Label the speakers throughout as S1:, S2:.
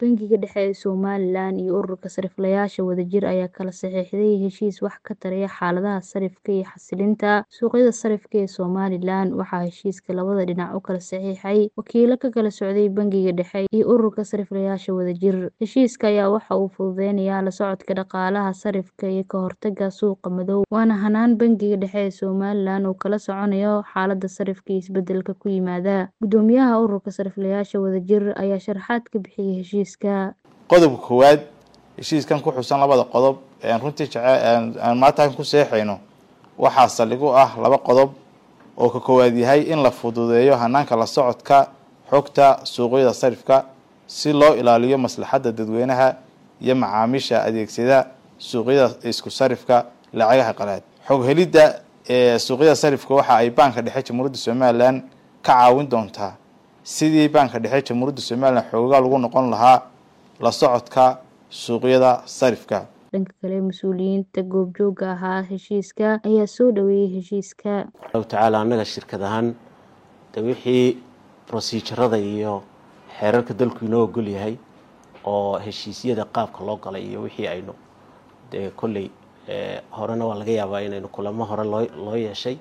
S1: Bangiga Dhexe ee Somalilan iyo Ururka Sarifleyaasha Wadajir ayaa kala saxiixday heshiis wax ka taraya xaaladaha sarifka iyo xasilinta suuqyada sarifka ee Somalilan. Waxaa heshiiska labada dhinac u kala saxiixay wakiilo ka kala socday Bangiga Dhexe iyo Ururka Sarifleyaasha Wadajir. Heshiiska ayaa waxa uu fududeynayaa la socodka dhaqaalaha sarifka iyo ka hortagga suuqa madow, waana hannaan Bangiga Dhexe ee Somalilan uu kala soconayo xaaladda sarifka iyo isbeddelka ku yimaada. Guddoomiyaha Ururka Sarifleyaasha Wadajir ayaa sharaxaad ka bixiyay heshiiska.
S2: qodobka koowaad heshiiskan ku xusan labada qodob ee runtii aan maanta ku seexayno waxaa saldhig u ah laba qodob oo ka koowaad yahay in la fududeeyo hanaanka la socodka xogta suuqyada sarifka si loo ilaaliyo maslaxadda dadweynaha iyo macaamiisha adeegsada suuqyada isku sarifka lacagaha qalaad xog helidda ee suuqyada sarifka waxa ay baanka dhexe jamhuuriyadda somalilan ka caawin doontaa sidii baanka dhexe jamhuuriyadda somalilan xoogaa lagu noqon lahaa la socodka suuqyada sarifka
S1: dhanka kale mas-uuliyiinta goobjooga ahaa heshiiska ayaa soo dhaweeyey heshiiska
S3: allahu tacaala annaga shirkad ahaan de wixii rosiijarada iyo xeerarka dalku inoo ogol yahay oo heshiisyada qaabka loo galay iyo wixii aynu dee kolley horena waa laga yaabaa inaynu kulamo hore loo loo yeeshay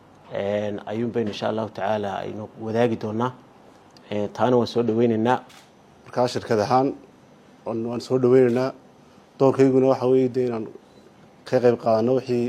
S3: ayuun baynu insha allahu tacaala aynu wadaagi doonaa taana waan soo dhaweyneynaa
S4: markaa shirkad ahaan waan soo dhaweyneynaa doorkayguna waxa weeye de inaan ka qeyb qaadano wixii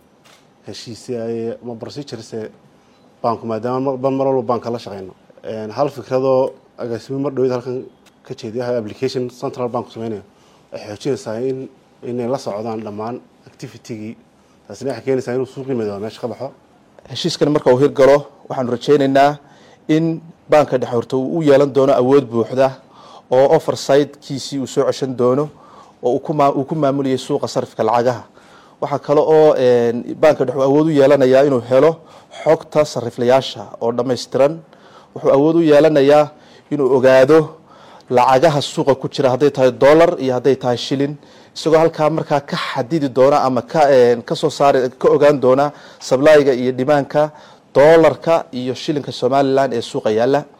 S4: heshiisye ama procedurese baanku maadaama mar walba baanka la shaqeyno hal fikradoo agaasimo mar dhaweyd halkan ka jeediya application central bank sameynayo waxay xoojinaysaa in inay la socdaan dhammaan activitygii taasina waxay keenaysaa inuu suuqii madooba meesha ka baxo
S5: heshiiskan marka uu hirgalo waxaanu rajaynaynaa in baanka dhexe horta uu u yeelan doono awood buuxda oo oversidekiisii uu soo ceshan doono oo uu ku maamulayay suuqa sarifka lacagaha waxaa kale oo baanka dhexe awood u yeelanayaa inuu helo xogta sariflayaasha oo dhammaystiran wuxuu awood u yeelanayaa inuu ogaado lacagaha suuqa ku jira hadday tahay dollar iyo hadday tahay shilin isagoo halkaa markaa ka xadidi doona ama ka kasoo saari ka ogaan doona sablayga iyo dhimaanka dollarka iyo shilinka somalilan ee suuqa yaalla